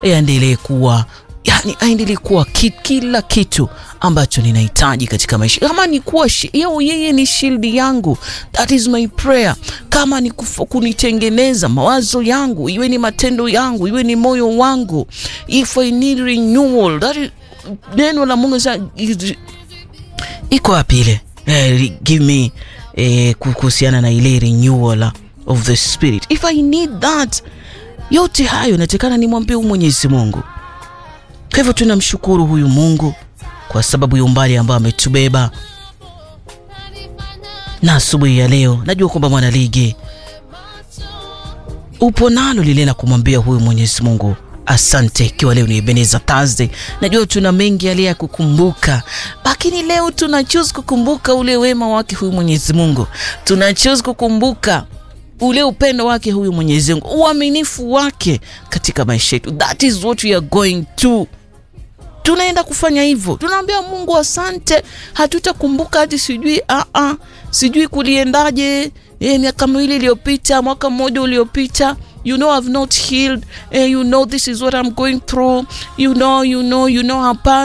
yaendelee kuwa yani, aendelee kuwa ki, kila kitu ambacho ninahitaji katika maisha. Kama ni kuwa yeo, yeye ni shield yangu, that is my prayer. Kama ni kufu, kunitengeneza mawazo yangu, iwe ni matendo yangu, iwe ni moyo wangu, if I need renewal, that is, neno la Mungu sa iko wapi ile eh, give me eh, kuhusiana na ile renewal of the spirit if I need that. Yote hayo natekana nimwambie huyu Mwenyezi Mungu. Kwa hivyo tunamshukuru huyu Mungu kwa sababu ya umbali ambao ametubeba, na asubuhi ya leo najua kwamba mwana ligi upo nalo lile na kumwambia huyu Mwenyezi Mungu asante. Ikiwa leo ni Ebenezer Thursday, najua tuna mengi yale ya kukumbuka, lakini leo tuna choose kukumbuka ule wema wake huyu Mwenyezi Mungu, tuna choose kukumbuka ule upendo wake huyu Mwenyezi Mungu, uaminifu wake katika maisha yetu. That is what we are going to tunaenda kufanya hivyo, tunaambia Mungu asante. Hatutakumbuka hati sijui a a sijui kuliendaje, eh, miaka miwili iliyopita, mwaka mmoja uliopita you know I've not healed eh, you know this is what I'm going through you know you know you know hapa